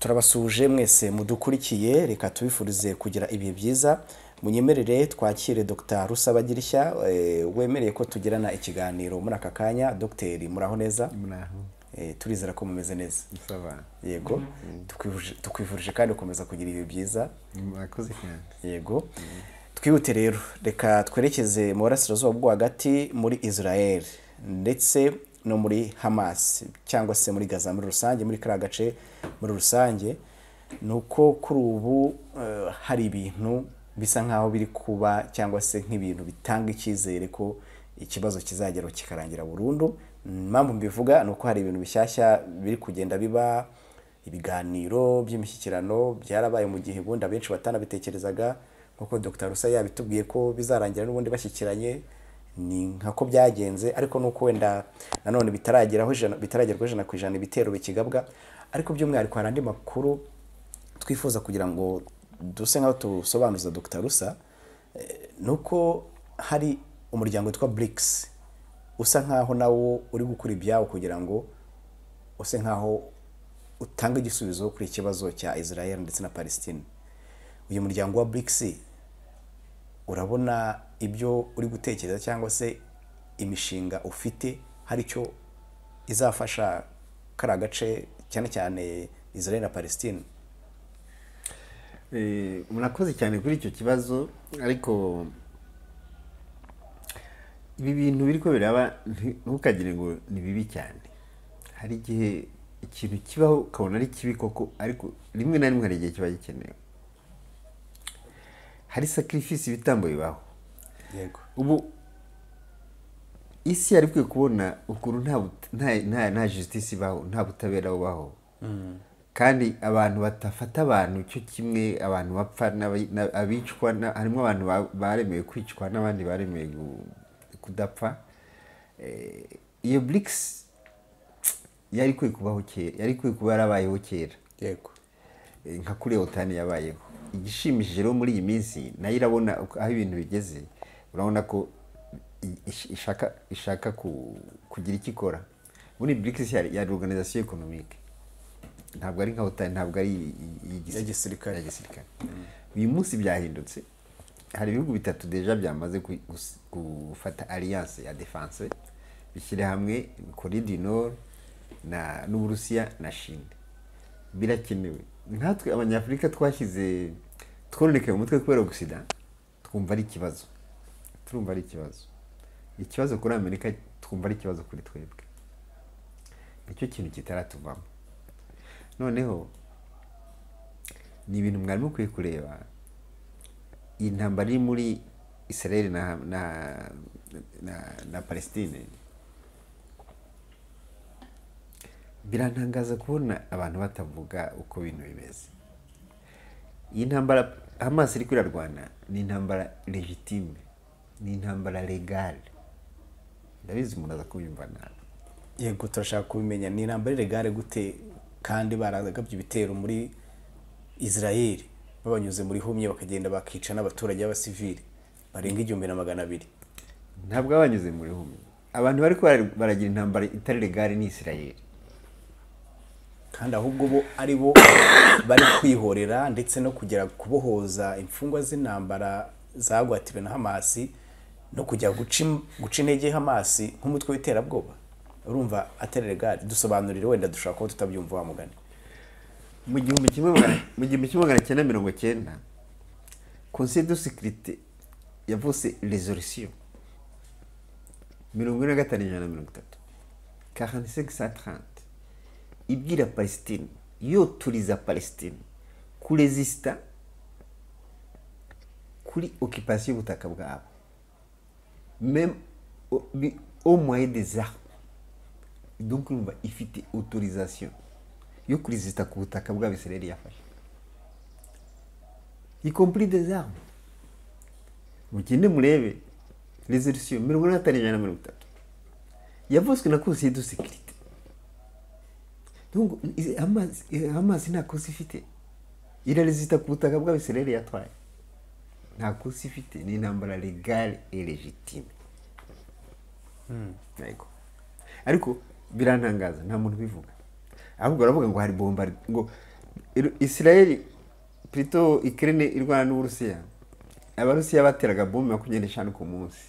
turabasuhuje mwese mudukurikiye reka tubifurize kugira ibihe byiza munyemerere twakire dr rusabagirishya eh, wemereye ko tugirana ikiganiro muri aka kanya dogiteri muraho neza muraho Eh, turizera ko mumeze neza sava yego tukwifuje- tukwifurije kandi gukomeza kugira ibihe byiza murakoze cyane yego twihute rero reka twerekeze mu burasirazuba bwo hagati muri israel ndetse no muri hamas cyangwa se muri gaza muri rusange muri kariya gace muri rusange ni uko kuri ubu eh, hari ibintu bisa nk'aho biri kuba cyangwa se nk'ibintu bitanga icyizere ko ikibazo kizageraho kikarangira burundu impamvu mbivuga ni uko hari ibintu bishyashya biri kugenda biba ibiganiro by'imishyikirano byarabaye mu gihe ubundi abenshi batanabitekerezaga nk'uko dr rusa yabitubwiye ko bizarangira n'ubundi bashyikiranye ni nkako byagenze ariko n'uko wenda nanone bitarageraho ijana bitaragerwaho ijana ku ijana ibitero bikigabwa ariko by'umwihariko hari andi makuru twifuza kugira ngo duse nk'aho tusobanuza dr rusa eh, ni uko hari umuryango witwa BRICS usa nk'aho nawo uri gukora ibyawo kugira ngo use nk'aho utanga igisubizo kuri ikibazo cya Israel ndetse na Palestine uyu muryango wa BRICS urabona ibyo uri gutekereza cyangwa se imishinga ufite hari icyo izafasha kariya gace cyane cyane Israel na Palestine Eh, murakoze cyane kuri icyo kibazo ariko ibi bintu biri ko biraba nti- ntukagire ngo ni bibi cyane hari igihe ikintu kibaho ukabona ari kibi koko ariko rimwe na rimwe hari igihe kiba gikenewe hari sakirifisi ibitambo bibaho yego ubu isi yari ikwiye kubona ukuntu nta but- nta- nta- nta jisitisi ibaho nta butabera bubaho kandi abantu batafata abantu cyo kimwe abantu bapfa n'abi- na- abicwa na- harimo abantu ba- baremewe kwicwa n'abandi baremewe gu- kudapfa Eh, iyo burikisi yari ikwiye kubaho kera yari ikwiye kuba yarabayeho kera yego Eh, nka kuri otani yabayeho igishimishije rero muri iyi minsi nayo irabona uko- aho ibintu bigeze urabona ko i- ish- ishaka ishaka ku- kugira icyo ikora muri BRICS yari yari organization economique ntabwo ari nka otani ntabwo ari i- i- igisi- Ya gisirikare. ya gisirikare uyu munsi byahindutse hari ibihugu bitatu deja byamaze ku- gus- gufata alliance ya defense bishyira hamwe Corée du Nord na n'Uburusiya na Chine birakenewe nkatwe abanyafurika twashyize twononekaye mu mutwe kubera gusida twumva ari ikibazo turumva ari ikibazo ikibazo kuri amerika twumva ari ikibazo kuri twebwe nicyo kintu kitaratuvamo noneho ni ibintu mwari mukwiye kureba iyi ntambara iri muri israel na, na, na, na palestine birantangaza kubona abantu batavuga uko ibintu bimeze iyi ntambara hamas iri kwirarwana ni intambara legitime ni intambara legale ndabizi umuntu aza kubyumva nabi yego turashaka kubimenya ni intambara iregare gute kandi baragabye ibitero muri Israel babanyuze muri humye bakagenda bakica n'abaturage b'abasivili barenga igihumbi na magana abiri ntabwo baba banyuze mu rihumye abantu bari ko bara- baragira intambara itari legale ni israel kandi ahubwo bo ari bo bari kwihorera ndetse no kugera kubohoza imfungwa z'intambara zagwatiwe na hamasi no kujya guca im- guca intege hamasi nk'umutwe w'iterabwoba urumva atari regari dusobanurire wenda dushobora kuba tutabyumva wa mugani mu gihumbi kimwe magana mu gihumbi kimwe magana cyenda mirongo cyenda conseil de sécurité yavuze resolution mirongo ine na gatanu ijana na mirongo itatu quarante cinq cent trente ibwira palestine yoturiza palestine kurezisita kuri occupation y'ubutaka bwabo même au- bi- au moyen des armes donc urumva ifite autorisation yo kurizita ku butaka bwabo israel yafashe y compris des armes mugende murebe resolution mirongo ine na gatanu ijana na mirongo itatu yavuzwe na conseil de sécurité donc i- Hamas- eh, hamas nta kosa ifite irarezita ku butaka bwabo israel yatwaye nta kosa ifite ni intambara legale et légitime yego ariko birantangaza nta muntu ubivuga ahubwo baravuga ngo hari bombari ngo Iru- israeli plutôt ikirene irwana n'uburusiya abarusiya bateraga bomu makumyabiri n'eshanu ku munsi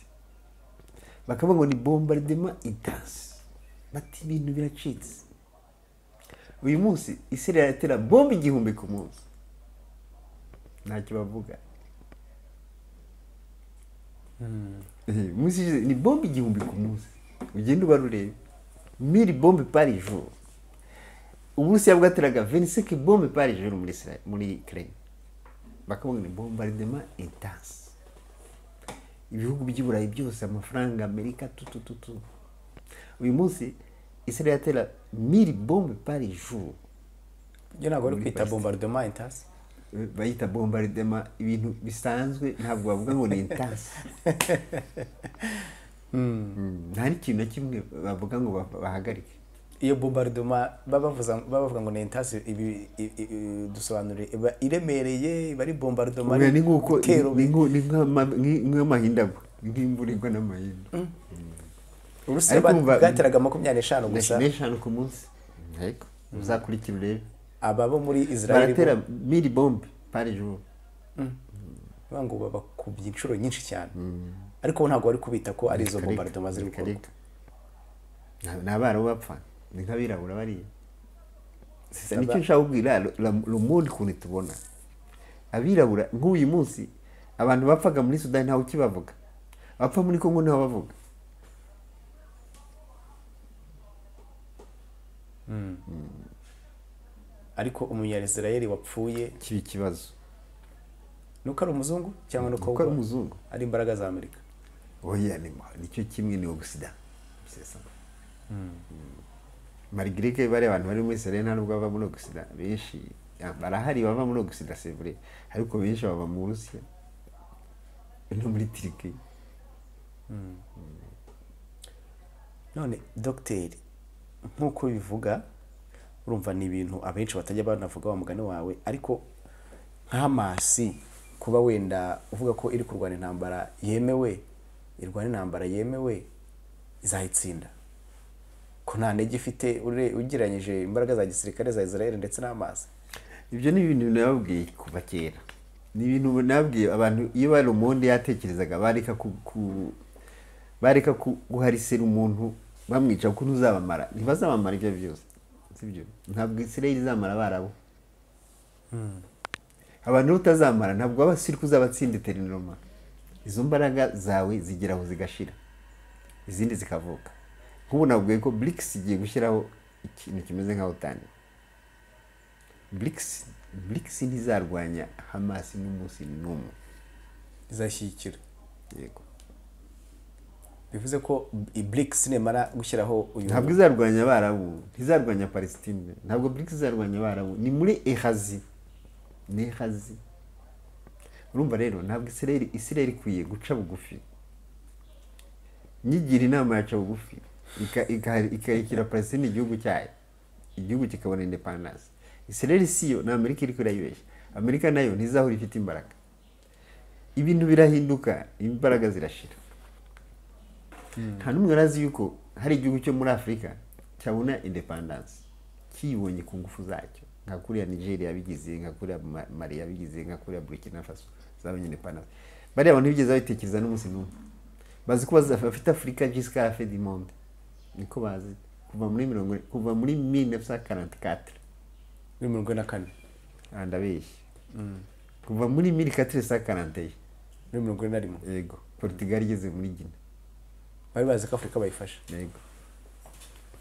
bakavuga ngo ni bombardema intense bati ibintu biracitse uyu munsi israeli iratera bombe igihumbi ku munsi ntacyo bavuga Eh, munsi ishize ni bombe igihumbi ku munsi ugenda uba rureba miri bombe pari jour uburusiya bwateraga 25 bombe pari jour muri Isra- muri Ukraine bakavuga ni bombardement intense ibihugu by'iburayi byose amafaranga amerika tutututu uyu munsi israel yatera miri bombe pari jour ibyo ntabwo bari kwita bombardement intasi bayita bombardement ibintu bisanzwe ntabwo bavuga ngo ni intense Mm, nta n'ikintu na kimwe bavuga ngo ba- bahagarike iyo bombardement baba bavuza- baba bavuga ngo ni intasi ibi i- i- i- dusobanure iba iremereye iba ari bombardement Ubwo ni nk'uko ibitero ni nk'u- ni nk'ama- ni- nk'amahindagwa nk'imvura igwa n'amahindu uburusiya ariko ba- umva- bwateraga makumyabiri n'eshanu gusa n'eshanu ku munsi yego uzakurikira urebe aba bo muri israel baratera miri bombe pari jour bivuga ngo babakubye inshuro nyinshi cyane ariko bo ntabwo bari kubita ko ari izo Bikareka, bombardement ziri gukorwa bikareka. Nta- ni abarabu bapfa ni nk'abirabura bariya Sasa nicyo nshaka kubwira ru- ra- rumundi ukuntu tubona abirabura nk'uyu munsi abantu bapfaga muri sudani ntawe ukibavuga abapfa muri kongo ntawe bavuga ariko umunyayisirayeli wapfuye kiba ikibazo ni uko ari umuzungu cyangwa ni uko kuko ari umuzungu ari imbaraga za amerika oya ni nicyo kimwe ni obusida marigire ko bari abantu bari muri sere nta nubwo bava muri obusida benshi ah, barahari bava muri obusida c'est vrai ariko benshi bava mu burusiya no muri tiriki none dogiteri nk'uko bivuga urumva ni ibintu abenshi batajya banavuga wa mugani wawe ariko nk'amasi kuba wenda uvuga ko iri kurwana intambara yemewe irwana intambara yemewe izayitsinda ko nta ntege ifite ure- ugereranyije imbaraga za gisirikare za israel ndetse n'amazi ibyo ni ibintu nababwiye kuva kera ni ibintu nababwiye abantu iyo bari umundi yatekerezaga bareka ku, ku bareka ku- guharisira umuntu bamwica kuko ntuzabamara ntibazabamara ibyo byose sibyo ntabwo israel izamara barabo abantu utazamara ntabwo waba siri kuzabatsinda interinoma izo mbaraga zawe zigeraho zigashira izindi zikavuka nk'ubu nabwiye ko brics igiye gushyiraho ikintu kimeze nka otani brics brics ntizarwanya hamas n'umunsi n'umwe izashyigikira yego bivuze ko ibrix nemara gushyiraho uyu ntabwo izarwanya abarabu ntizarwanya palestine ntabwo brics izarwanya abarabu ni muri ehazi ni ehazi urumva rero ntabwo israel israel ikwiye guca bugufi nyigira inama yaca bugufi ika- ika- ikarekera palestine igihugu cyayo igihugu kikabona independence israel siyo ni amerika iri kurayibeshya amerika nayo ntizahora ifite imbaraga ibintu birahinduka imbaraga zirashira nta n'umwe arazi yuko hari igihugu cyo muri afurika cyabona independence kiyibonye ku ngufu zacyo nka kuriya nigeria yabigize nka kuriya Ma- mali yabigize nka kuriya burkina faso zabonye independence bariya bantu ntibigeze babitekereza n'umunsi n'umwe bazi ko baza- bafite afurika giscard fait du monde niko bazi kuva muri mirongo kuva muri 1944 muri mirongo ine na kane Ah, ndabeshya kuva muri 1441 muri mirongo ine na rimwe yego portugal igeze muri gina bari bazi ko afurika bayifashe yego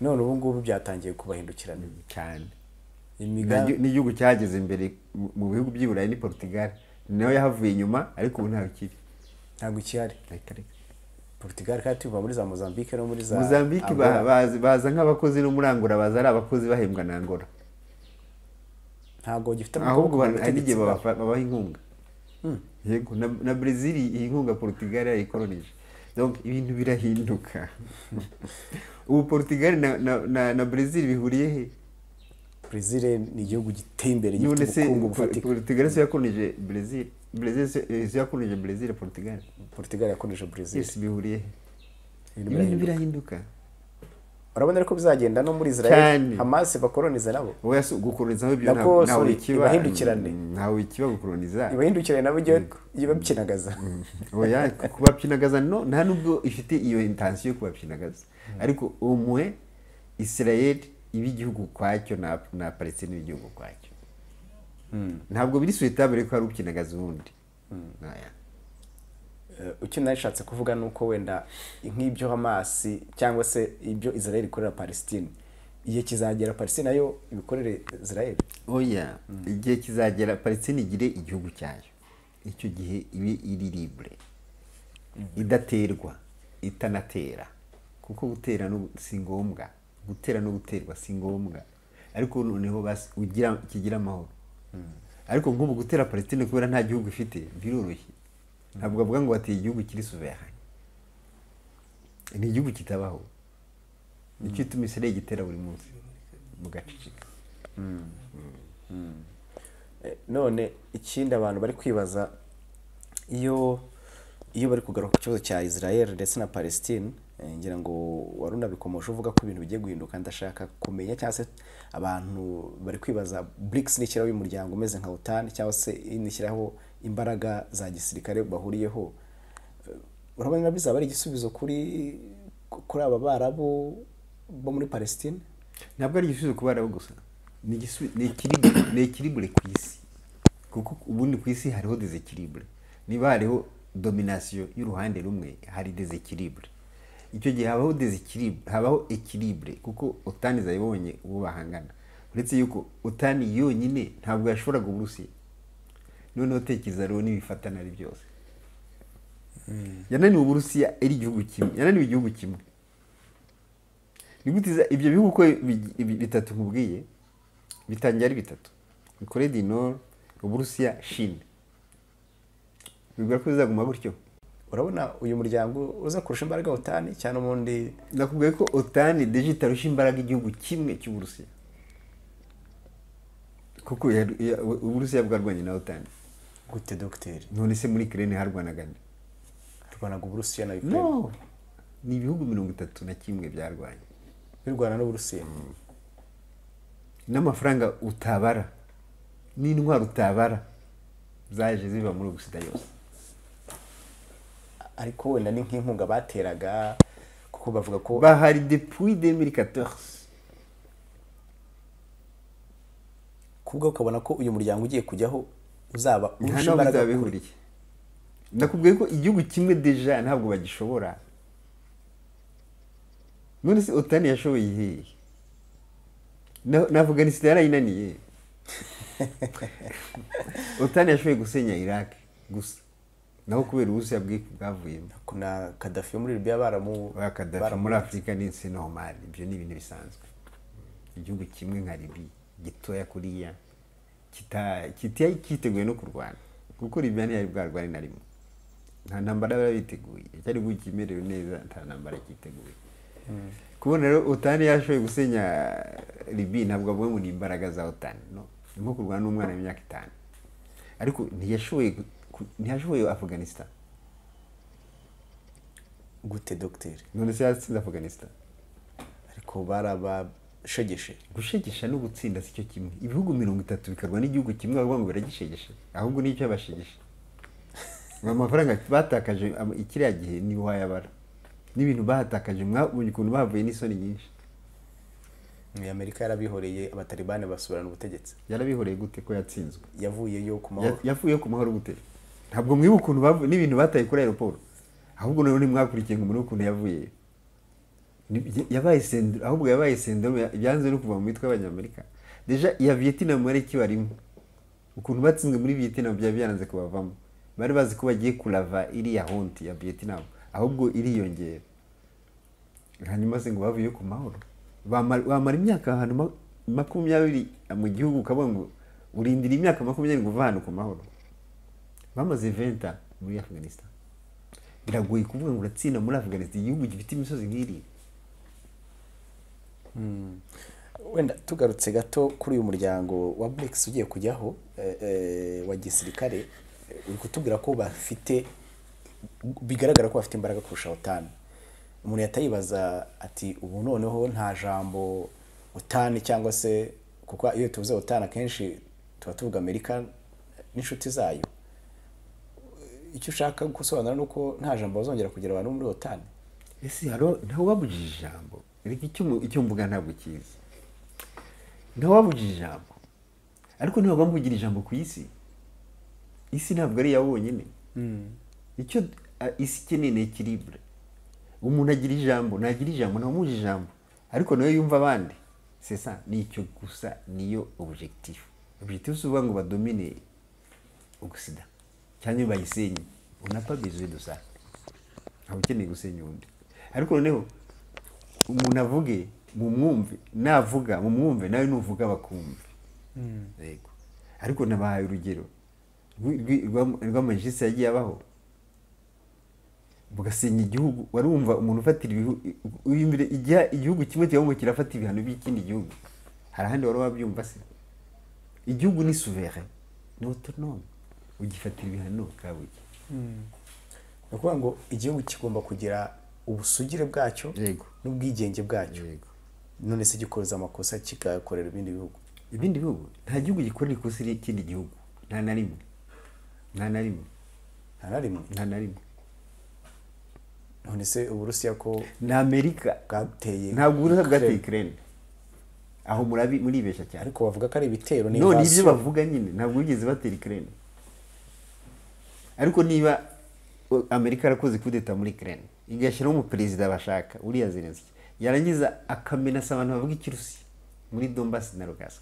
none ubu ngubu byatangiye kubahindukirana cyane imigambi ni igihugu cyageze imbere mu- mu bihugu by'i burayi ni portugal ni nayo yahavuye inyuma ariko ubu ntawe ikiri ntabwo ikihari portugal kandi tuva muri za mozambique no muri za mozambique Angola. ba- baza- baza nk'abakozi no muri angola baza ari abakozi bahembwa na angola ntabwo gifite ahubwo amaboko ba- hari ubutegetsi igihe bwabo. babafa- babaha inkunga yego na, na brezil iyi nkunga portugal yayikolonije donc ibintu birahinduka ubu portugal na, na, na, na brezil bihuriye he brazil ni igihugu giteye imbere none gifite se ubukungu Po- bufatika portugal se yakolonije brezil brezil se eh, se yakolonije brezil portugal portugal yakoresheje brazil byose bihuriye he Ibintu ibintu birahinduka. birahinduka urabona ariko bizagenda no muri israel Cyane. hamasi bakoronize nabo wowe yasi- gukoroniza aho ibyo Nako, ntawe- ntawe sorry, ikiba- ibahindukirane. ntawe ikiba gukoroniza ibahindukirane nabo ijye ijye babyinagaza oya kubapyinagaza no nta nubwo ifite iyo intensiyo yo kubapyinagaza ariko umwe israel iba igihugu ukwacyo na, na palestine iba igihugu ukwacyo ntabwo biri suwetabure ko hari upyinagaza uwundi Oya. Eh, icyo nashatse kuvuga ni uko wenda nk'ibyo hamasi cyangwa se ibyo israel ikorera palestine igihe kizagera palestine nayo ibikorere israel oya igihe kizagera palestine igire igihugu cyayo icyo gihe ibe iri libre idaterwa itanatera kuko gutera no gu- si ngombwa gutera no guterwa si ngombwa ariko noneho basi ugira kigira amahoro ariko nk'ubu gutera palestine kubera nta gihugu ifite biroroshye ntabwo bavuga ngo bateye igihugu kiri souverain ni igihugu kitabaho nicyo ituma israel gitera buri munsi mugaceceka Eh, none ikindi abantu bari kwibaza iyo iyo bari kugaruka ku kibazo cya israel ndetse na palestine eh, ngira ngo wari unabikomeje uvuga ko ibintu bigiye guhinduka ndashaka kumenya cyangwa se abantu bari kwibaza brics n'ishyiraho uyu muryango umeze nka otan cyangwa se inishyiraho imbaraga za gisirikare bahuriyeho Eh, urabona bizaba ari igisubizo kuri kuri aba barabu bo muri palestine ntabwo ari igisubizo ku barabu gusa ni igisubi- ni ekiribure- ni ekiribure ku isi kuko ubundi ku isi hariho desekiribure niba hariho dominasiyo y'uruhande rumwe hari desekiribure icyo gihe habaho desekiribure habaho ekiribure kuko utani zayibonye uwo bahangana uretse yuko utani yonyine ntabwo yashoboraga uburusiya noneho tekereza rero n'ibifatana ari byose yananiwe uburusiya ari igihugu kimwe yananiwe igihugu kimwe ni gute iza- ibyo bihugu uko bi- bi- bitatu nkubwiye bitangira ari bitatu kore di nord uburusiya shine bibwira ko bizaguma gutyo urabona uyu muryango uza kurusha imbaraga otan cyane ubundi nakubwiye ko otani deji rusha imbaraga igihugu kimwe cy'uburusiya kuko ya- ya- uburusiya bwarwanye na otani gute dogiteri none se muri kirene harwanaga nde? turwanaga uburusiya na ukraine no ni ibihugu mirongo itatu na kimwe byarwanye birwana n'uburusiya n'amafaranga utabara n'intwaro utabara zaje ziva muri ugusida yose ariko wenda ni nk'inkunga bateraga kuko bavuga ko bahari depuis 2014 kubwo ukabona ko uyu muryango ugiye kujyaho uzaba nta urusha n'aho imbaraga bizaba bihuriye nakubwiye ko igihugu kimwe deja ntabwo bagishobora none se otani yashoboye hehe Na- na afganistan yarayinaniye otani yashoboye gusenya iraq gusa naho kubera uburusiya bwiko bwavuyemo ku na kadafi yo muri libiya baramu oya kadafi baramu- muri afurika ni si normal ibyo ni ibintu bisanzwe igihugu kimwe nka libi gitoya kuriya kita- kitari cyiteguye no kurwana kuko libiya ntiyari bwarware na rimwe nta ntambara bari biteguye cyari igihugu kimerewe neza nta ntambara cyiteguye kubona rero otani yashoboye gusenya libi ntabwo avuga ngo ni imbaraga za otani no ni nko kurwana n'umwana w'imyaka itanu ariko ntiyashoboye gu- ku- ntiyashoboye afganistan gute dogiteri none se yatsinze afganistan ariko barabashegeshe gushegesha no gutsinda si cyo kimwe ibihugu mirongo itatu bikarwa n'igihugu kimwe bavuga ngo biragishegesha ahubwo ni icyo bashegesha amafaranga batakaje am- kiriya gihe ni wayabara n'ibintu bahatakaje mwabonye ukuntu bahavuye n'isoni nyinshi Ni amerika yarabihoreye abatalibani basubirana ubutegetsi yarabihoreye gute ko yatsinzwe yavuyeyo ku Ya- mahoro yavuye ku mahoro gute ntabwo mwiba ukuntu bavu- n'ibintu bataye kuri aeroport ahubwo noneho ntimwakurikiye ngo murebe ukuntu yavuye Ni- ya- yabaye sendero ahubwo yabaye sendero ya- byanze no kuva mu mitwe y'abanyamerika deja iya vietnam yari ikibarimo ukuntu batsinzwe muri vietnam byari byaranze kubavamo bari bazi ko bagiye kurava iriya honti ya vietnam ahubwo iriyongera hanyuma se ngo bavuye ku mahoro Bamara- wamara imyaka ahantu ma- makumyabiri mu gihugu ukabona ngo urindira imyaka makumyabiri ngo uve ahantu ku mahoro bamaze venta muri afghanistan biragoye kuvuga ngo uratsinda muri afghanistan igihugu gifite imisozi nk'iriya wenda tugarutse gato kuri uyu muryango wa brics ugiye kujyaho eh, eh, wa gisirikare eh, uri kutubwira ko bafite bigaragara ko bafite imbaraga kurusha otan umuntu yatayibaza ati ubu noneho nta jambo utani cyangwa se kuko iyo tuvuze utani akenshi tuba tuvuga amerika n'inshuti zayo icyo ushaka gusobanura ni uko nta jambo bazongera kugira abantu bo muri otani ese haro ntawe wabujije ijambo ariko icyo mu- icyo mvuga ntabwo kizi ntawe wabujije ijambo ariko ntabwo wamugira ijambo ku isi isi ntabwo ari iya wonyine icyo a- isi ikeneye ni ekiribure umuntu agira ijambo nagira ijambo ntamuha ijambo ariko nawe yumva abandi sesa ni icyo gusa niyo objectif objectif si ukuvuga ngo badomine ugusida cyangwa bayisenye unapa bizwi dusa ntawe ukeneye gusenya undi ariko noneho umuntu avuge mumwumve navuga mumwumve nawe nuvuga bakumve yego ariko nabahaye urugero rw'i- rw'i- rw'ama- rw'amajisi yagiye abaho bugasenya igihugu wari wumva umuntu ufatira ibihugu igihugu kimwe kibamo kirafata ibihano by'ikindi gihugu hari ahandi wari wabyumva se igihugu ni souverain ni autonome ugifatira ibihano kabuye ni ukuvuga ngo igihugu kigomba kugira ubusugire bwacyo Yego. n'ubwigenge bwacyo Yego. none se gikoza amakosa kigakorera ibindi bihugu ibindi bihugu nta gihugu gikorera ikosa ry'ikindi gihugu nta na rimwe nta na rimwe nta na rimwe nta na rimwe none se uburusiya ko ni amerika bwateye ntabwo uburusiya bwateye Ukraine. ikirere aho murabi muribeshya cyane ariko bavuga ko ari ibitero none ibyo n'invasion. bavuga nyine ntabwo bigeze batera ikirere ariko niba uh, amerika yarakoze kudeta muri ikirere igashyiraho umuperezida bashaka uriya zelenski yarangiza akamenasa abantu bavuga ikirusiya muri dombasi na rugasa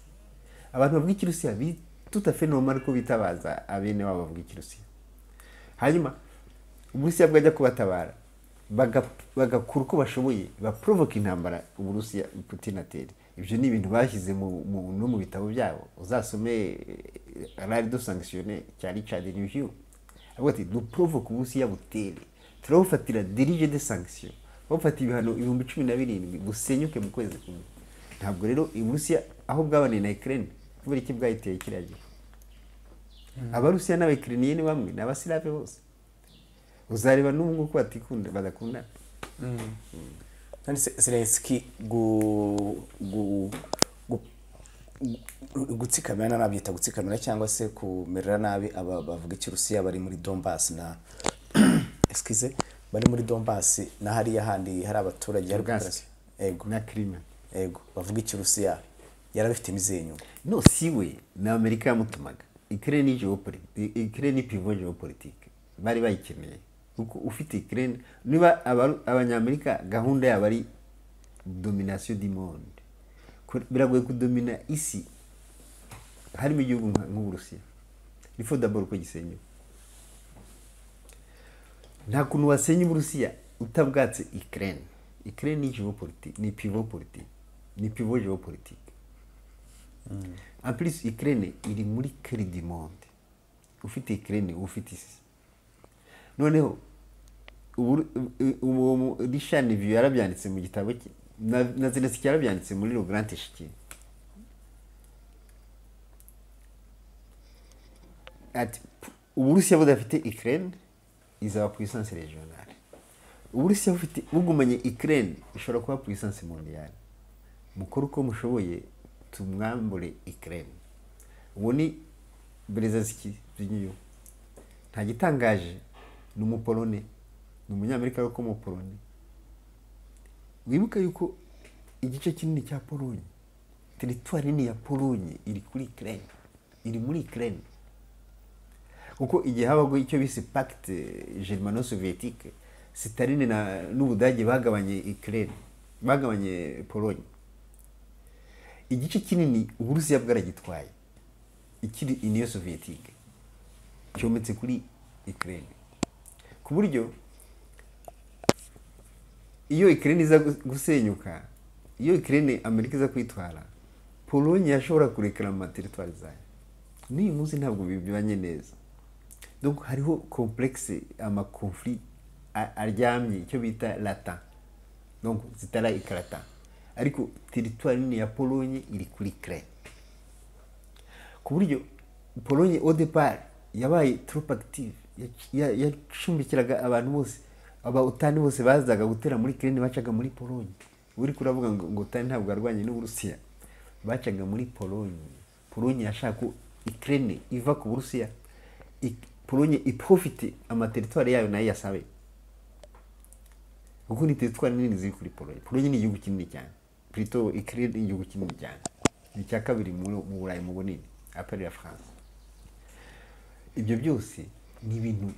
abantu bavuga ikirusiya tutafe normal ko bitabaza abene wabo bavuga ikirusiya hanyuma uburusiya bwajya kubatabara baga- bagakura uko bashoboye baprovoka intambara uburusiya putin atera ibyo ni ibintu bashyize mu- mu- no mu bitabo byabo uzasome eh, rari do sanctionne cya richard neveu avuga ati duprovoka uburusiya butere turabufatira dirige de sanction babufata ibihano ibihumbi cumi na birindwi busenyuke mu kwezi kumwe ntabwo rero uburusiya aho bwabaniye na ukraine kubera iki bwayiteye kiriya gihe abarusiya n'abakiriniye ni bamwe ni abasirave bose uzareba n'ubu ngubu ko batikunda badakundana none se zelenski gu- gu- gu- gu- gutsikamira nabyita gutsikamira cyangwa se kumerera nabi aba bavuga ikirusiya bari muri dombasi na eskize bari muri dombasi na hariya handi hari abaturage hari Lugansk. operation. Ego, na kirima ego bavuga ikirusiya yari abifite imizenyu no si we ni amerika yamutumaga ikirere ni geopolitike ikirere ni pivo geopolitike bari bayikeneye kuko ufite ikirere niba abaru- abanyamerika gahunda yabo ari domination du monde Ko- biragoye kudomina isi harimo igihugu nka- nk'uburusiya ni fo daboro ko gisenyewe nta kuntu wasenya uburusiya utabwatse ikirere ikirere ni geopolitike ni pivo politike ni pivo geopolitike en plus ikirere iri muri kere du monde ufite ikirere ufite isi noneho ubu- u- uwo mu- richard neveu yarabyanditse mu gitabo cye na- na zelensky yarabyanditse muri le grand échiquier ati "P- uburusiya budafite ikirere izaba puissance regionale uburusiya bufite bugumanye ikirere ishobora kuba puissance mondiale mukore uko mushoboye tumwambure ikirere uwo ni berezasiki by'iyo nta gitangaje ni umupolone ni umunyamerika ariko umupolone wibuke yuko igice kinini cya polonye teritwari nini ya polonye iri kuri ikirere iri muri ikirere kuko igihe habaga icyo bise pacte germano soviétique sitaline na n'ubudage bagabanye ikirere bagabanye polonye igice kinini uburusiya bwaragitwaye ikiri iniyo soviétique cyometse kuri ikirere ku buryo iyo ikirere iza gu- gusenyuka iyo ikirere amerika iza kwitwara polonye yashobora kurekera mu materitwari zayo n'uyu munsi ntabwo bibanye neza donc hariho complexe amakonflit a- aryamye icyo bita latin donc zitara ikarata ariko teritwari nini ya polonye iri kuri ikirere ku buryo polonye odepar yabaye trop active Ya- ya- yacumbikiraga abantu bose abatani bose bazaga gutera muri kirene bacaga muri polonye uri kuravuga ngo ngo utani ntabwo arwanye n'uburusiya bacaga muri polonye polonye yashaka ko ikirene iva ku burusiya i- polonye iprofite amateritwari yayo nayo yasabe kuko ni teritwari nini ziri kuri polonye polonye ni igihugu kinini cyane plito ikirere ni igihugu kinini cyane ni icya kabiri mu mu burayi mu bunini aperi ya france ibyo byose ni ibintu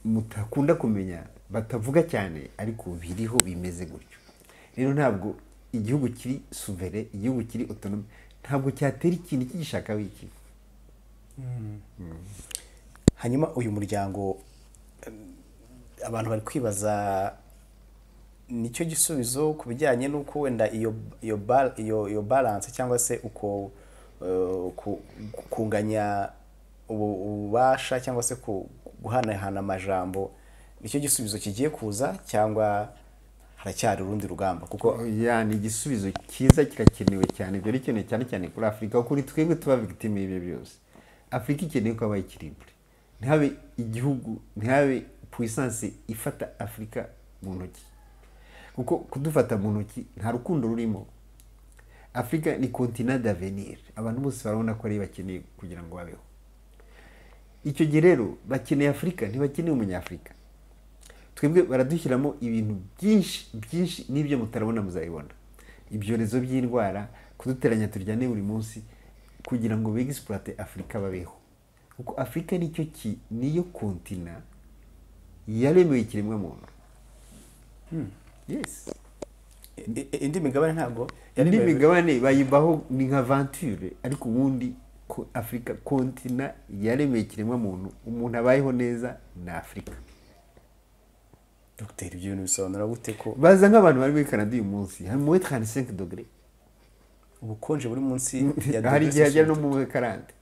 mutakunda kumenya batavuga cyane ariko biriho bimeze gutyo rero ntabwo igihugu kiri suvere igihugu kiri otonome ntabwo cyatera ikintu kigishaka wiki hanyuma uyu muryango em, abantu bari kwibaza nicyo gisubizo ku bijyanye n'uko wenda iyo iyo ba- iyo iyo balance cyangwa se uko eh, ku- ku- kunganya ubu- ububasha cyangwa se ku- guhanahana amajambo nicyo gisubizo kigiye kuza cyangwa haracyari urundi rugamba kuko ya ni igisubizo cyiza kirakenewe cyane byari bikenewe cyane cyane kuri afurika kuko ni twebwe tuba victime y'ibyo byose afurika ikeneye ko habaye ikiribure ntihabe igihugu ntihabe puissance ifata afurika mu ntoki kuko kudufata mu ntoki nta rukundo rurimo afurika ni continent d'avenir abantu bose barabona ko ariyo bakeneye kugira ngo babeho icyo gihe rero bakeneye afurika ntibakeneye umunyafurika twebwe baradushyiramo ibintu byinshi byinshi n'ibyo mutarabona muzabibona ibyorezo by'indwara kuduteranya turyane buri munsi kugira ngo begisipurate afurika babeho kuko afurika nicyo ki niyo kontina yaremeye ikiremwa muntu yes i- i- indi migabane ntabwo yari indi migabane bayibaho ni nka vanture ariko ubundi ko afurika kontina yaremeye ikiremwa muntu umuntu abayeho neza ni afurika dogiteri ibyo bintu bisobanura gute ko baza nk'abantu bari muri canada uyu munsi hari muri 35 dogere ubukonje buri munsi hari dogere igihe hajya no mu karande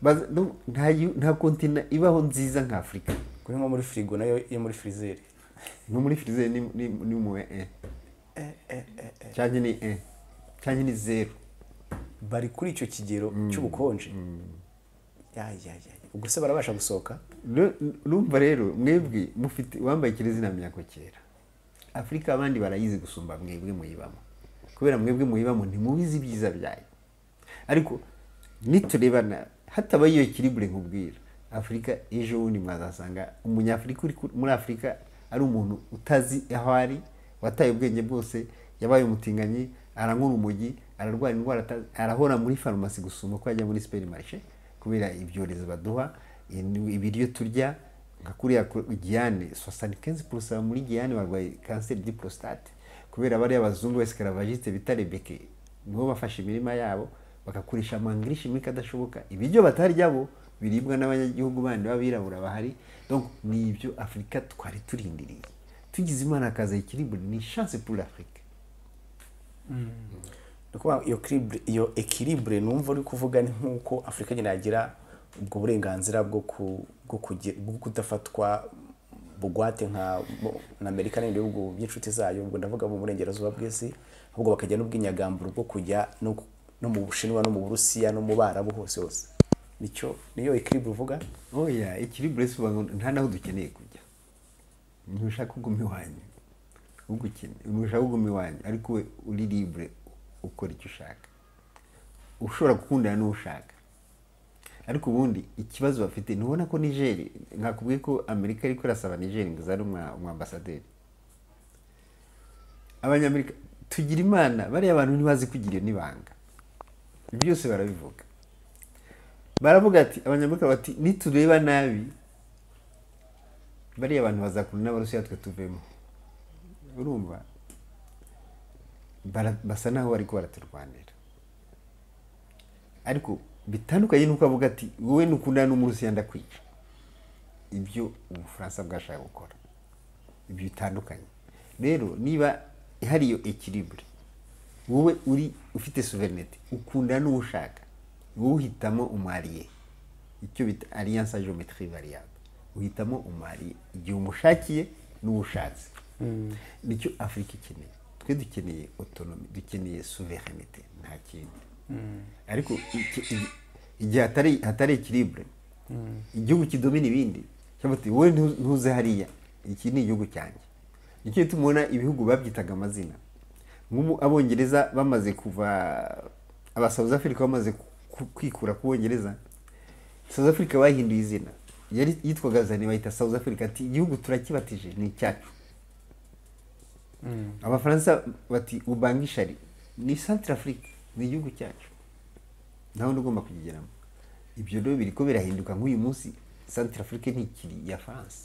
Baza- no, nta yu- nta kontina ibaho nziza nka afurika kuri nko muri firigo nayo yo muri firizeri no muri firize ni ni- ni mu e cyangwa ni e cyangwa ni zero bari kuri icyo kigero cy'ubukonje Ya, ya, ya. ubwo se barabasha gusohoka Nu- numva rero mwebwe mufite uwambaye kirezina myako kera afurika abandi barayizi gusumba mwebwe muyibamo kubera mwebwe muyibamo ntimubizi ibyiza byayo ariko niturebana hatabaye iyo kiribure nkubwira afurika ejo bundi mwazasanga umunyafurika uri ku- muri afurika ari umuntu utazi aho ari wataye ubwenge bwose yabaye umutinganyi aranywa urumogi ararwara indwara atazi arahora muri farumasi gusumba ko yajya muri siperi marishe kubera ibyorezo baduha in- ibiryo turya nka kuriya ku- giyane 75% muri giyane barwaye kanseri di prostate kubera bariya bazungu b'escaravagiste bita rebeke nibo bafashe imirima yabo bagakoresha amangirishi muri kadashoboka ibiryo batarya bo biribwa n'abanyagihugu bandi b'abirabura bahari donc ni ibyo afurika twari turindiriye tugize imana akaza ikiribure ni chance pour l'afrique Ni ukuvuga iyo kiribure- iyo ekiribure numva uri kuvuga ni nk'uko afurika nyine yagira ubwo burenganzira bwo ku- bwo kuge- bwo kudafatwa bugwate nka bo- na amerika n'ibindi bihugu by'inshuti zayo ubwo ndavuga mu burengerazuba bw'isi ahubwo bakagira n'ubwinyagamburo bwo kujya no ku- no mu bushinwa no mu burusiya no mu barabu hose hose nicyo niyo ekiribure uvuga oya ikiribure si ubango nta naho dukeneye kujya ntushaka kuguma iwanyu ugukeneye ntushaka kuguma iwanyu ariko we uri libre ukora icyo ushaka ushobora gukundana n'uwo ushaka ariko ubundi ikibazo bafite ntubona ko nigeri nakubwiye ko amerika ariko irasaba nigeri ngo izane umwa- umwambasaderi abanyamerika tugira imana bariya bantu ntibazi kugira iyo n'ibanga byose barabivuga baravuga ati abanyamerika bati nitureba nabi bariya bantu bazakunda n'abarusiya twe tuvemo urumva Bara- basa naho bariko baraturwanira ariko bitandukanye nuko avuga ati wowe nukundana n'umurusiya ndakwica ibyo ubufaransa bwashaka gukora ibyo bitandukanye rero niba hari iyo ekiribure wowe uri ufite suverenete ukunda n'uwo ushaka wowe uhitamo umwariye icyo bita alliance geometrie variable uhitamo umwariye igihe umushakiye n'uwo ushatse nicyo afurika ikeneye twe dukeneye otonomi dukeneye suverenite nta kindi ariko iki- igihe hatari hatari ekiribure igihugu kidomina ibindi bati wowe ntu- ntuze hariya iki ni igihugu cyanjye nicyo gituma ubona ibihugu babyitaga amazina nk'ubu abongereza bamaze kuva abasawuzi afurika bamaze ku- ku- kwikura ku bongereza South Africa bahinduye izina yari yitwaga zani bayita South Africa ati igihugu turakibatije ni icyacu abafaransa bati ubangishari ni Central Africa ni igihugu cyacu ntawe ugomba kukigeramo ibyo rero biri ko birahinduka nk'uyu munsi Central Africa ntikiri iya France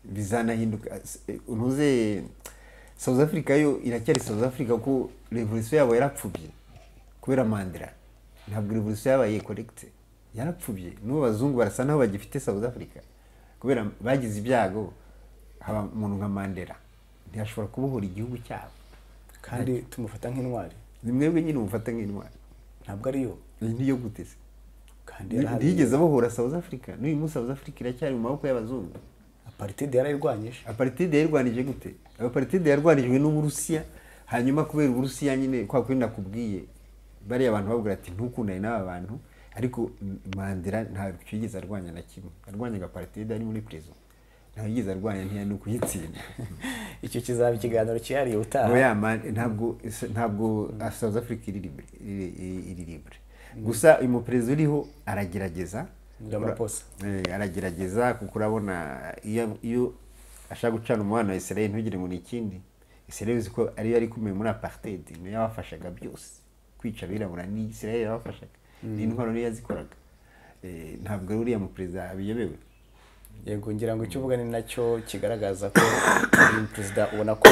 bizanahinduka eh, ntuze South Africa yo iracyari South Africa kuko revolution yabo yarapfubye kubera Mandela ntabwo revolution yabaye correct yarapfubye n'ubu abazungu barasa naho bagifite South Africa kubera bagize ibyago haba umuntu nka Mandela ntiyashobora kubohora igihugu cyabo kandi tumufata nk'intwari ni mwebwe nyine mufata nk'intwari ntabwo ariyo iyi niyo guteze kandi ntiyigeze abohora South Africa n'uyu munsi South Africa iracyari mu maboko y'abazungu aparitedi yarayirwanyije aparitide yarwanije gute aparitide yarwanijwe n'uburusiya hanyuma kubera uburusiya nyine kwa kundi nakubwiye bariya abantu babwira ati ntukundane n'aba bantu ariko M- mandela ntabwo yigeze arwanya na kimwe arwanyaga aparitide ari muri prezo ntabwo yigeze arwanya ntiya ni ukuyitsinda icyo kizaba ikiganiro cyihariye Ngo utaha ya Man- ntabwo ntabwo south africa iri libre iri- iri- iri libre gusa uyu muperezida uriho aragerageza Ramaphosa. Eh, aragerageza kuko urabona iyo iyo ashaka gucana umubano wa israel ntugire ngo ni ikindi israel uzi ko ariyo yari ikomeye muri apartheid niyo yabafashaga byose kwica abirabura ni israel yabafashaga ni intwaro niyo yazikoraga Eh, ntabwo ari uriya muperezida abiyobewe yego ngira ngo icyo uvuga ni nacyo kigaragaza ko uyu perezida ubona ko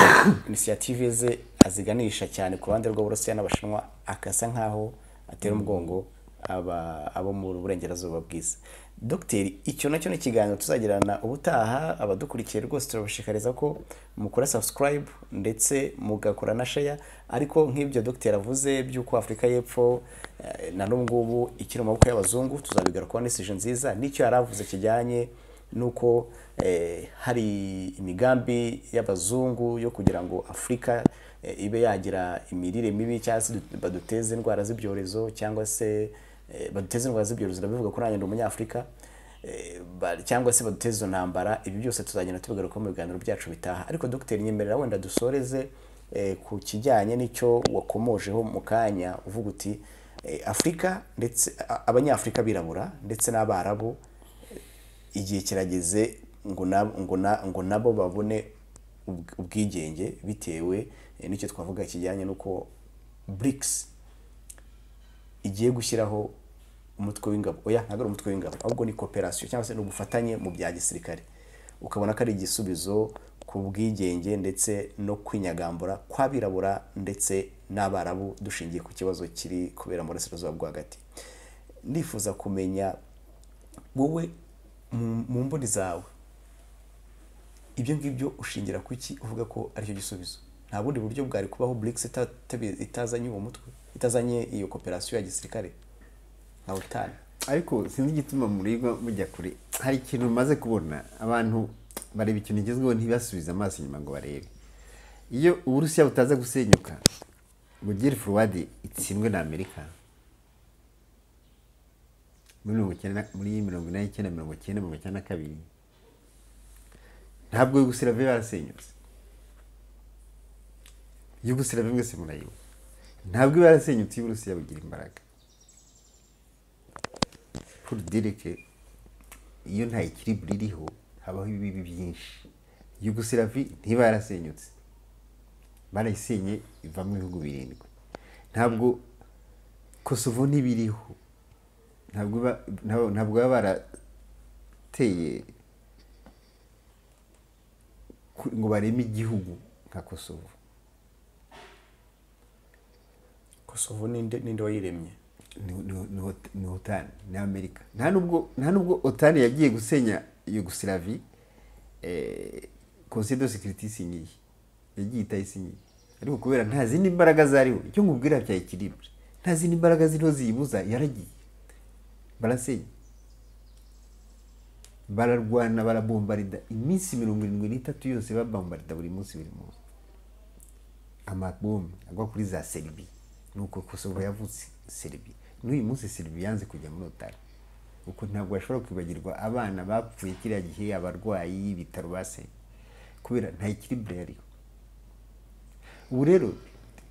inisiyative ze aziganisha cyane ku ruhande rw'uburusiya n'abashinwa akasa nk'aho atera umugongo aba- abo mu burengerazuba bwiza dogiteri icyo nacyo ni ikiganiro tuzagirana ubutaha abadukurikiye rwose turabashishikariza ko mukora subscribe ndetse mugakora na share ariko nk'ibyo dogiteri avuze by'uko afurika y'epfo eh, na n'ubu ngubu ikiri mu maboko y'abazungu tuzabigarukaho n'isije nziza n'icyo yari avuze kijyanye nuko eh, hari imigambi y'abazungu yo kugira ngo afurika eh, ibe yagira imirire mibi cyangwa se dut- baduteze indwara z'ibyorezo cyangwa se eh, baduteze indwara z'ibyorezo ndabivuga ko nanjye ndi umunyafurika eh, ba- cyangwa se baduteze izo ntambara ibi byose tuzagenda tubigarukaho mu biganiro byacu bitaha ariko dogiteri nyemerera wenda dusoreze eh, ku kijyanye n'icyo wakomojeho mu kanya uvuga uti eh, afurika ndetse a- abanyafurika birabura ndetse n'abarabu igihe kirageze ngo na ngo na ngo nabo babone ubw- ubwigenge bitewe eh, n'icyo twavuga kijyanye n'uko BRICS igiye gushyiraho umutwe w'ingabo oya ntabwo ari umutwe w'ingabo ahubwo ni cooperation cyangwa se ni ubufatanye mu bya gisirikare ukabona ko ari igisubizo ku bwigenge ndetse no kwinyagambura kw'abirabura ndetse n'abarabu dushingiye ku kibazo kiri kubera mu burasirazuba bwo hagati ndifuza kumenya wowe mu- mu mboni zawe ibyo ngibyo ushingira ku iki uvuga ko aricyo gisubizo nta bundi buryo bwari kubaho BRICS ita- itabi- itazanye uwo mutwe itazanye iyo koperasiyo ya gisirikare nka OTAN ariko sinzi igituma murirwa mujya kure hari ikintu maze kubona abantu bareba ikintu kigezweho ntibasubize amaso inyuma ngo barebe iyo uburusiya butaza gusenyuka ngo gere forward itsindwe na amerika muri mirongo icyenda muri mirongo inani icyenda mirongo icyenda mirongo icyenda na kabiri ntabwo yugoslavia yarasenyutse yugoslavia mwese murayibuka ntabwo iba yarasenyutse iyo uburusiya bugira imbaraga kuri dirike iyo nta ikiriburi iriho habaho ibibi byinshi yugosiravi ntiba yarasenyutse barayisenye ivamo ibihugu birindwi ntabwo kosovo ntibiriho ntabwo iba- ntabwo- ntabwo baba barateye ku- ngo bareme igihugu nka kosovo kosovo ninde ninde wayiremye ni- ni- ni Ot- ni otani ni amerika nta nubwo nta nubwo otani yagiye gusenya yugosilavi konsiyo do sekiriti isinyiye yagiye itayisinyiye ariko kubera nta zindi mbaraga zariho icyo nkubwira bya ikiribure nta zindi mbaraga ziriho ziyibuza yaragiye barasenya bararwana barabombarida iminsi mirongo irindwi n'itatu yose babombarida buri munsi buri munsi amabomu agwa kuri za seribi nuko kosovo yavutse seribi n'uyu munsi seribi yanze kujya muri otari uko ntabwo bashobora kwibagirwa abana bapfuye kiriya gihe abarwayi ibitaro base kubera nta ikiribure yariho ubu rero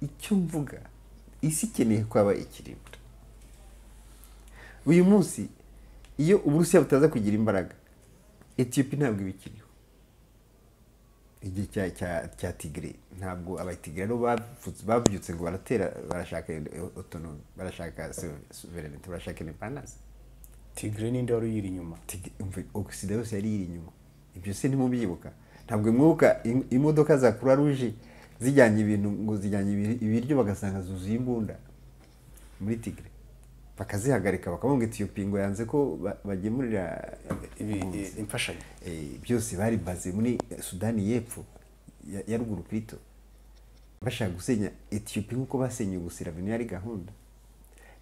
icyo mvuga isi ikeneye ko haba ikiribure uyu munsi iyo uburusiya butaza kugira imbaraga etiyopi ntabwo iba ikiriho igihe cya cya cya tigire ntabwo abatigire aribo bavutse- babyutse ngo baratera barashaka otonomi barashaka suverenite barashaka indepandanse tigre ninde wari uyiri inyuma Tig- umva, ogisida yose yari iri inyuma ibyo se ntimubyibuka ntabwo mwibuka im- imodoka za croix rouge zijyanye ibintu ngo zijyanye ibi- ibiryo bagasanga zuzuye imbunda muri tigre bakazihagarika bakabonga etiyopi ngo yanze ko ba- bagemurira Ibi- impunzi. i- imfashanyo Eh, byose bari baze muri sudani y'epfo ya- ya ruguru ku ito bashaka gusenya etiyopi nk'uko basenye ubusiramino yari gahunda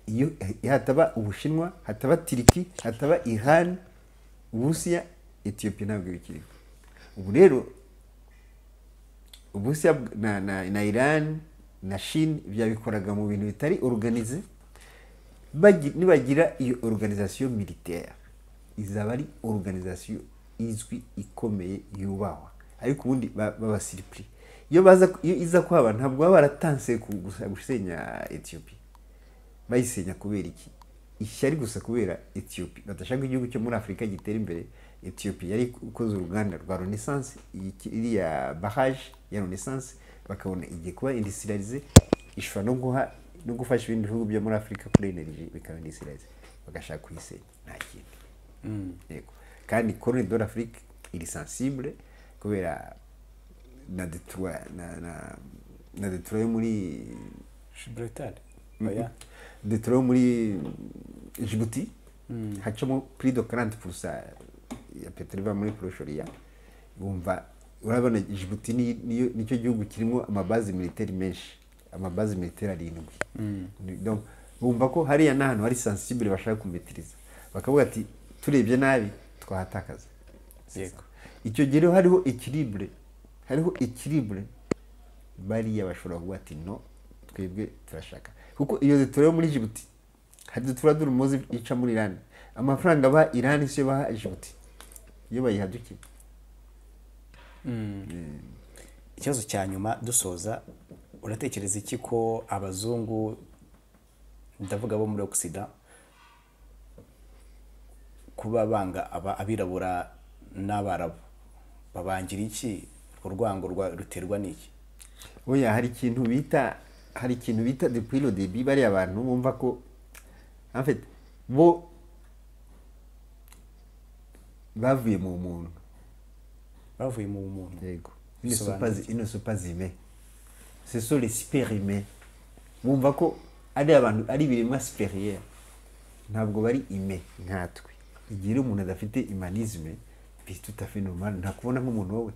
iyo eh, hataba ubushinwa hataba tiriki hataba iran uburusiya etiyopi ntabwo bikiriho ubu rero uburusiya bw- na, na, na iran na shini byabikoraga mu bintu bitari organize bagi- nibagira iyo organisation militaire izaba ari organisation izwi ikomeye yubahwa ariko ubundi ba- babasiripuri iyo baza iyo iza kuhaba ntabwo baba baratanse ku- gusa- gusenya ethiopia bayisenya kubera iki ishyari gusa kubera ethiopia badashaka igihugu cyo muri afurika gitera imbere ethiopia yari ikoze uruganda rwa renaissance iyi ki- iriya barrage ya renaissance bakabona igiye kuba industrialize ishobora no guha no gufasha ibindi bihugu byo muri afurika kuri energy bikaba industrialize bagashaka kuyisenya nta kindi yego kandi corne de l'afrique iri sensible kubera na detroit na na na detroit yo muri gibraltar oya oya detroit yo muri jibuti hacamo plus de 40% ya peteroli iva muri poroshoriya wumva urabona jibuti ni- niyo- nicyo gihugu kirimo amabazi militeri menshi amabazi militeri arindwi Ni- donc, bumva ko hariya ni ahantu hari sensibile bashaka kumetiriza bakavuga ati turebye nabi twahatakaza yego icyo gihe rero hariho ekiribure hariho ekiribure bariya bashobora kuvuga ati no twebwe turashaka kuko iyo dutorewe muri jibuti hari dutura durumuzi ica muri irani amafaranga ba irani siyo baha jibuti iyo bayihadukiye ikibazo cya nyuma dusoza uratekereza iki ko abazungu ndavuga bo muri ogisida kuba banga aba- abirabura n'abarabu babangira iki urwango rwa- ruterwa n'iki oya hari ikintu bita hari ikintu bita depuis le début bariya bantu bumva ko en fait bo bavuye mu muntu bavuye mu muntu Yego. Ils ne sont Bisobanura pas, ils ne sont pas humains. Ce sont les super humains. Bumva ko ari abantu ari ibiremwa superieur. Ntabwo bari humain nkatwe. Igihe rero umuntu adafite humanisme, puis tout à fait normal, ntakubona nk'umuntu wowe.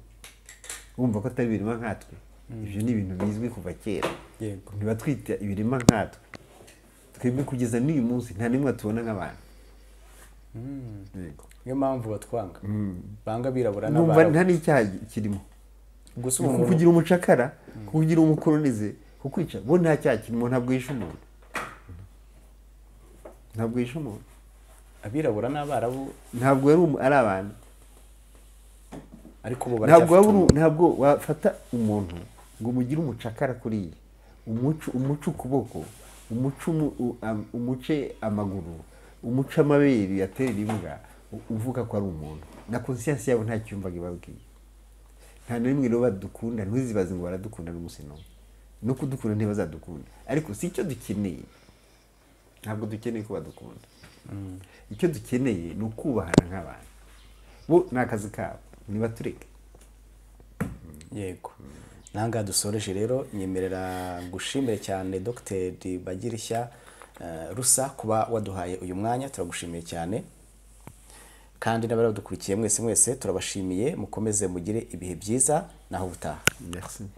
Bumva ko atari ibiremwa nkatwe. Ibyo ni ibintu bizwi kuva kera. Yego. Ntiba twita ibiremwa nkatwe. Twebwe kugeza n'uyu munsi nta n'imwe tubona nk'abantu. Yego. niyo mpamvu batwanga banga abirabura Numva nta n'abarabu n'icyaha kirimo. gusa Ku- umuntu kugira umucakara kugira umukolonize kukwica bo nta cyaha kirimo ntabwo yishe umuntu ntabwo yishe umuntu abirabura n'abarabu ntabwo yari umu- ari abantu ariko bo ntabwo waba baracyafite uri- ntabwo wafata umuntu ngo umugire umucakara kuriya umuco umuco ukuboko umuco umu- u- am- umuce amaguru umuce amabere yatera imbwa u- uvuga ko ari umuntu na konsiyansi yabo nta cyumvaga ibabwiye nta na rimwe rero badukunda ntuzibaze ngo baradukunda n'umunsi n'umwe no kudukunda ntibazadukunda ariko si icyo dukeneye ntabwo dukeneye ko badukunda icyo dukeneye ni ukubahana nk'abantu bo ni akazi kabo nibatureke yego nangaha dusoreje rero nyemerera gushimire cyane dogiteri bagirishya eh, rusa kuba waduhaye uyu mwanya turagushimiye cyane kandi n'abari badukurikiye mwese mwese turabashimiye mukomeze mugire ibihe byiza naho ubutaha merci